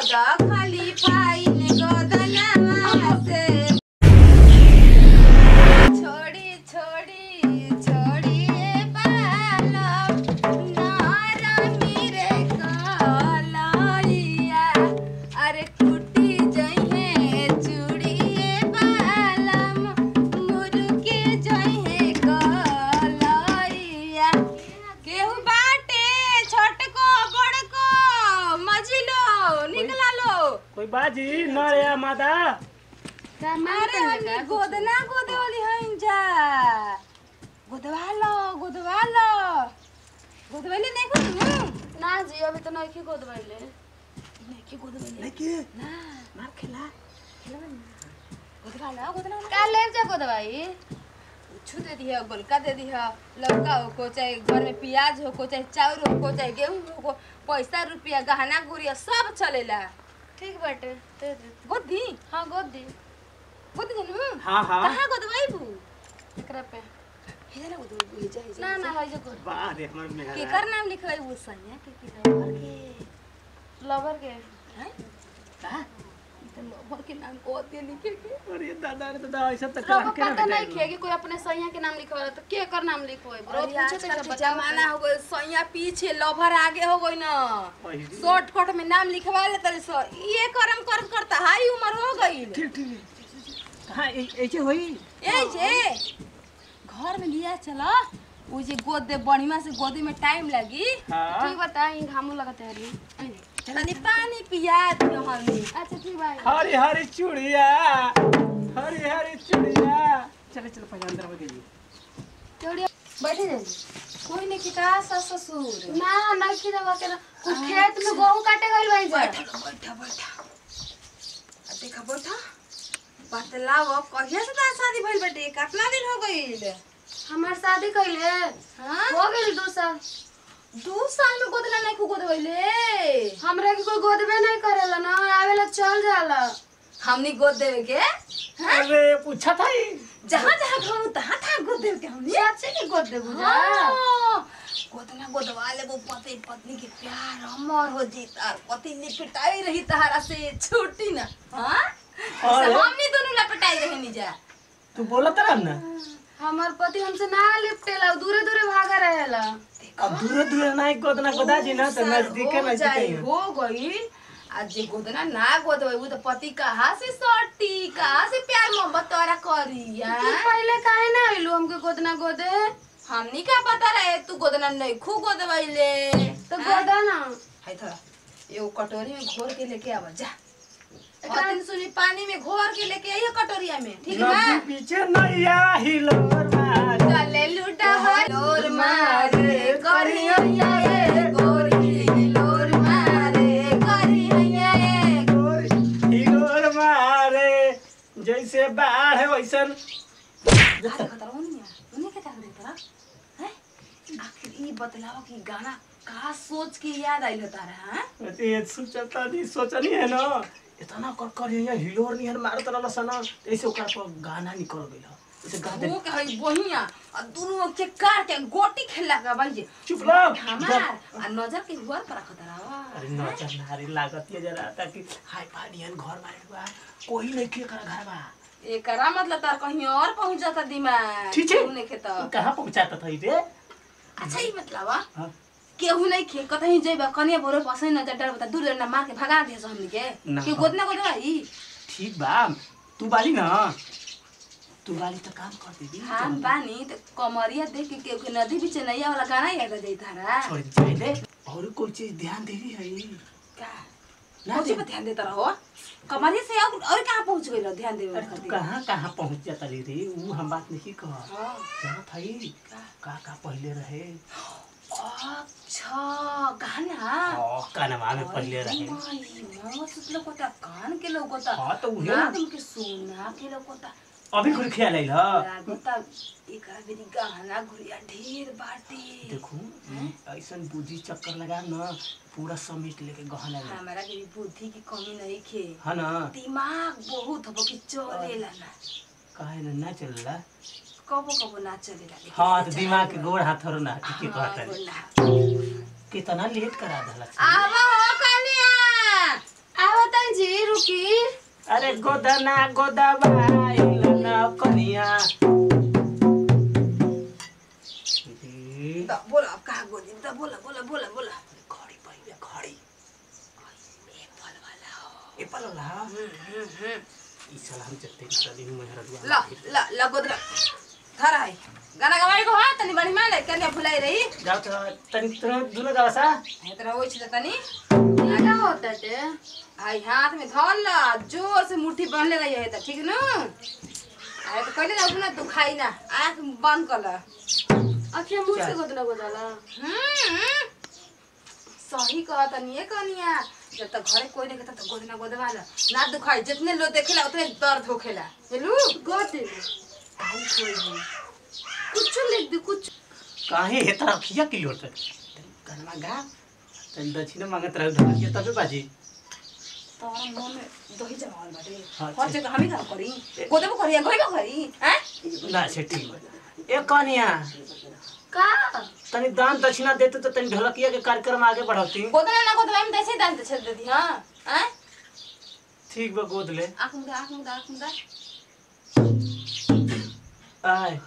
गद खाली फाइन गदनवा से छोड़ी छोड़ी छोड़ी ए बालम नारमी रे कलैया अरे कुटी जइहे चूड़ी ए बालम मुर्गी जइहे कलैया केहू बाटे छोटको बड़को मझिलो निकला लो कोई बाजी न रे मादा अरे हमनी गोदना गोदे वाली हईन जा गोदवा लो गोदवा लो गोदवाली नहीं कुछ ना जी अभी तो नहीं गोद बैले नहीं की गोदवाली लेके ना मार खेला गोदवा लो गोदवा लो का ले जा गोद भाई छू दे दिया गोलका दे दिया लौका हो को चाहे घर में प्याज हो को चाहे चाउर हो को चाहे गेहूं हो को पैसा रुपया गहना गुड़िया सब चलेला ठीक बाटे दे दे गोदी हाँ गोद दी गोदी जनू हाँ हाँ कहाँ गोदवाईबू एकरा पे हेजा ना गोदवाईबू हेजा हेजा ना ना है जो गोद वाह रे हमर मेहरा केकर नाम लिखवाईबू सनिया के की लवर के लवर के हैं का ई तो लवर के नाम को दे लिखे के अरे दादा रे दादा ऐसा तक रबो पता नहीं खे कि कोई अपने सैया के नाम लिखवा तो के कर नाम लिखवाई रोज अरे पूछे आजकल तो के बच्चा जमाना हो गए सैया पीछे लवर आगे हो गई ना ठीक शॉर्टकट में नाम लिखवा ले तले सो ये करम करम करता हाई उम्र हो गई ठीक ठीक कहाँ ऐ- ऐसे होई ए जे घर में लिया चला वो जे गोद दे बढ़िया से गोदी में टाइम लगी हाँ ठीक बताई घामू लगते हरी तनी पानी पिया दियो हमनी अच्छा ठीक भाई हरी हरी चूड़िया हरी हरी चूड़िया चले चलो पहले अंदर में गई चोड़ी बैठे जाइए कोई नहीं की का सास ससुर ना नहीं की दवा के ना कुछ खेत में गेहूं काटे गइल भाई जा बैठा लो, बैठा बैठा आ देखा बैठा बतलाओ कहिया से तार शादी भइल बाटे कितना दिन हो गइल हमार शादी कइले हाँ हो गइल दो साल दू साल में गोदना नहीं को गोदवैले हमरा के कोई गोदबे नहीं करेला ना आवेला चल जाला हमनी गोद देवे के अरे पूछा था ही जहाँ जहाँ कहूँ तहाँ तहाँ गोद देवे के हमनी सच्चे के गोद देबू जा हाँ, गोदना गोदवा लेबो पति पत्नी के प्यार अमर हो जी तार पति लिपटाई रही तहारा से छूटी ना हाँ और? ऐसे हमनी दोनों लपटाई रहे नी जा तू बोला था ना हमार पति हमसे ना लिपटेला दूरे दूरे भागा रहेला अब दूर दूर ना एक गोदना गोदा जी ना तो साल नजदीक हो नजदीक जाई, ही है। हो गई आज जे गोदना ना गोदवे वो तो पति कहाँ से सटी कहाँ से प्यार मोहब्बत तोरा करी तू यार पहले काहे ना आइलू हमके गोदना गोदे हमनी का पता रहे तू गोदना नहीं खू गोदवैले तो गोदा ना हाय थोड़ा एगो कटोरी में घोर के लेके आवा जा दिन सुनी पानी में घोर के लेके आइए कटोरिया में ठीक है नदी पीछे नैया हिलोर मार चले लूटा लोर मारे करिया ये गोरी लोर मारे करिया ये हिलोर मारे जैसे बाढ़ है वैसन हाथ खतरा होनी है उन्हें क्या कर देता है आखिर ये बतलाओ कि गाना का सोच के याद आइल तारा हैं ये सोचता नहीं सोचनी है ना इतना कर कर यहाँ हिलोर नहीं है मारत रहल सन ऐसे ओकरा पर गाना निकल गइल ऐसे गा दे वो कहे बहिया और दोनों के काट के गोटी खेला का भाई जे चुप रह हमार आ नजर के हुआ पर खतरा अरे नजर नारी लागत है जरा ताकि हाय पानियन घर मारे बा कोई नहीं के कर घर बा एकरा मतलब तार कहीं और पहुंच जाता दिमाग ठीक है। उन्हें के तो कहाँ पहुँचाता था रे अच्छा ही मतलब आ, हाँ। केहू नहीं खे कतही जइबा कनिया भोरे पसई न डर बता दूर डंडा मार के भगा दे हमनी के ना। के गोदना गोदवा ई ठीक बा तू बाली ना तू बाली तो काम कर देबी हम बानी त कमरिया देख के केहू के नदी बीच नैया वाला गाना याद आ जाई तारा छोड़ जाए ले और कोई चीज ध्यान देवी है का ना कोची दे पे ध्यान देता रहो कमरिया से और और कहां पहुंच गइल ध्यान देवे अरे तू कहाँ कहाँ पहुँच जाता रे रे वो हम बात नहीं कह हां जाना था ही का का पहले रहे अच्छा गाना ओ कानवा में पहले रहे मस्त लोगोता कान के लोगोता हाँ तो उहे ना नाक के सोना के लोगोता अभी कुछ ख्याल आइल ह लागता एकरा बेरी गहना गुड़िया ढेर बाटे देखू ऐसन बुद्धि चक्कर लगा न पूरा समेट लेके गहना ले हमारा के भी बुद्धि की कमी नहीं खे है ना दिमाग बहुत हो कि चलेला ना काहे न ना चलला कबो कबो ना चलेला लेकिन हाँ तो दिमाग के गोड़ हाथ थोड़ा ना ठीक है हाँ, कहता बोला। कितना लेट करा दला आवा हो कनिया आवा अरे गोदना गोदबाइल न कनिया ए, द बोला अब कहाँ गोदी द बोला बोला बोला बोला घडी पहिले घडी एप्पल वाला हो एप्पल होला हम्म, हम्म, हम्म। ई साला हम जत्ते नदी में मेहरा दुआ ल ल ल गोदरा धर है गाना गवाई को हां तनी बड़ी माले कन्या भुलाई रही जाओ त तनी तुनो दुनो जाओ सा है तर होई छ तनी ये क्या होता है आई हाथ में धर ल जोर से मुट्ठी बांधले रही है त ठीक न आए तो कहले ना ना तू खाई ना आंख बंद कर ल अखिया मुंह से गोदना गोदाला हम्म सही कहा तनी ये कनिया जब तक घरे कोई नहीं कहता तो गोदना गोदवा ल ना दुखाई जितने लोग देखेला उतने दर्द होखेला हेलू गोदे काई कोई नहीं कुछ लिख दे कुछ काहे हे तरह खिया किलो तक कनमा गा तनी दक्षिण मांगत रह ढलिया तबे बाजी तोरा मुंह में दही जमावल बाटे हाँ, हर जगह हम ही काम करी गोदबो करी या घरे करी हैं ना सेटी ए कनिया का तनी दान दक्षिणा देते तो तनी ढलकिया के कार्यक्रम आगे बढ़ाती गोदना ना गोदवा हम तैसे दान छेद दे दी हां हैं ठीक बा गोद ले आंख मुदा आंख मुदा आंख मुदा आय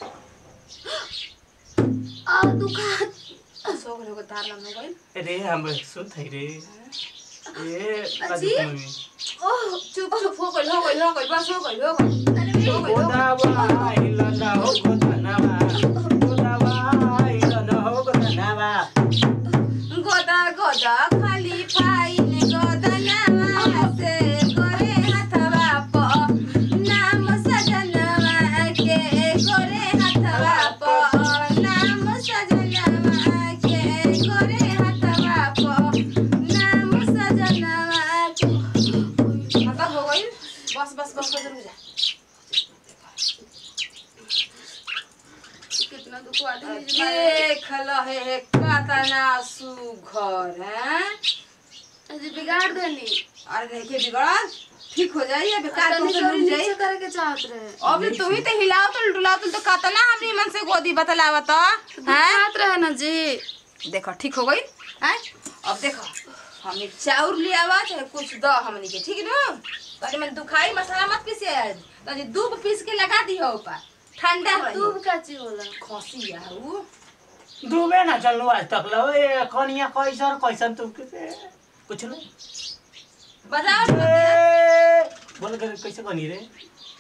आ दुखा सो घरे को तार लम गइल रे हम सुन थई रे ए अजी? मम्मी ओह चुप चुप हो गइल हो गइल हो गइल बस हो गइल हो गइल अरे हो गइल, हो गइल गोदावा इलना हो गोदनावा गोदावा इलना हो गोदनावा गोदा गोदा खाली फाइन गोदनावा से गोरे हथवा प नाम सजनवा के गोरे हथवा प नाम सजनवा के गोरे हथवा प नाम सजनवा के मतलब हो गइल बस बस बस बस रुक जा कितना दुख आदमी देख लहे हे कतना सुघर हैं अजी बिगाड़ देनी अरे देखिए बिगड़ल ठीक हो जाइए अभी कार तनी से जोरी मिल जाई नीचे करे के चाहत रहे अभी तुम ही तो हिलाओ तो डुलाओ तो कतना हमनी मन से गोदी बतलावा तो हैं बात रहे ना जी देखो ठीक हो गई हैं अब देखो हमने चाउर लिया हुआ चाहे कुछ दो हमनी के ठीक ना तनी मैं दुखाई मसाला मत पीसे आज तनी दूध पीस के लगा दी हो ऊपर ठंडा रही दूब का ची होला खसी या ऊ डूबे ना चलो आज तक लो ए कनिया कैसन कैसन तू के कुछ नहीं बजाओ ए, बोल कर कैसे बनी रे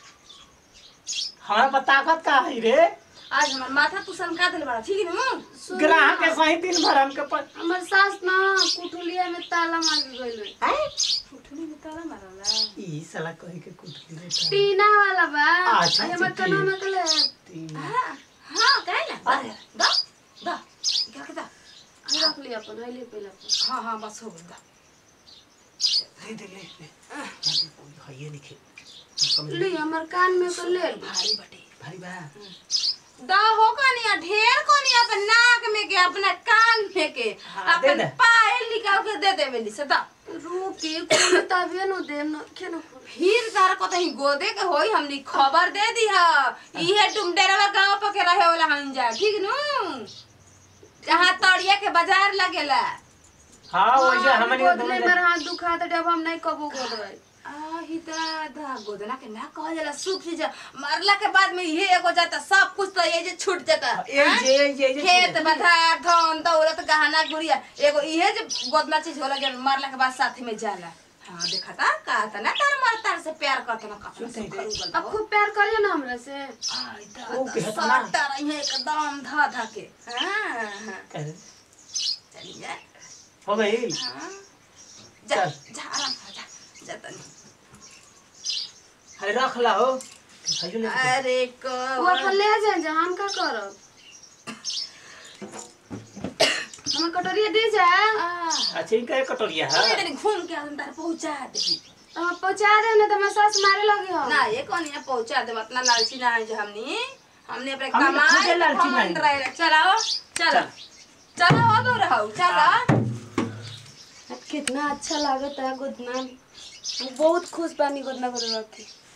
हमारा पर ताकत का है रे आज हमार माथा तू सनका दिल बड़ा ठीक है ना ग्राहक के सही दिन भर हमके पर हमर सास ना कुठुलिया में ताला मार के गइल बा। उठनी में ताला मारला ई साला कही के कुटली रे का। टीना वाला बा अच्छा, अरे हमर अच्छा, कनो में कले तीन। हाँ हाँ काहे ना अरे दा दा क्या कहता रख लिया अपन है ले पहले अपन हाँ हाँ बस हो गया दा दे दे ले ले है ये लिखे कम ले हमर कान में कर ले भारी बटे भारी बा दा हो कनिया ढेर कनिया अपन नाक में के अपना कान में के हाँ, दे अपन दे। पायल निकाल के दे दे बेली से दा रुकी कोई तबे न दे न के न फिर तार को तही गोदे के होई हमनी खबर दे दी हा इहे तुम डेरवा गांव पर के रहे वाला हम जा ठीक नु जहाँ तड़िया के बाजार लगेला हाँ वैसे हमनी गोदले मेरा हाथ दुखा त जब हम नहीं कबो गोदवाई आही दादा गोदना के ना कहल जाला सूख जा मरला के बाद में ये एगो जाता सब कुछ तो ये जे छूट जाता ये हाँ? जे ये जे खेत बधार धन दौलत गहना गुड़िया एगो इहे जे गोदना चीज होला जे मरला के बाद साथ में जाला हाँ देखा था का था ना तार मर तार से प्यार करता ना कपड़ा सुनते सुखर उगल अब खूब प्यार करियो ना हमरा से ओ, कहता ना। सट्टा रही है एकदम धा धा के हाँ हाँ अरे, चली जा हो गई हाँ जा चल। जा आराम से जा जा तनी अरे रख ला हो भाइयों ले के। अरे वो अपन कौन ले जाए जा हम का करब हमें कटोरिया दे जा अच्छा इनका एक कटोरिया है तनी घूम के हम तार पहुंचा दे हम पहुंचा दे ना तो मैं सास मारे लगी हो ना ये कौन यहाँ पहुंचा दे इतना लालची ना है जो हमनी हमने अपने हमने कमाई खुदे लालची नहीं। घमंड रहेला। चलाओ चलो चलो अब रहो चलो कितना अच्छा लागत है गोदना हम बहुत खुश बानी गोदना गोदना के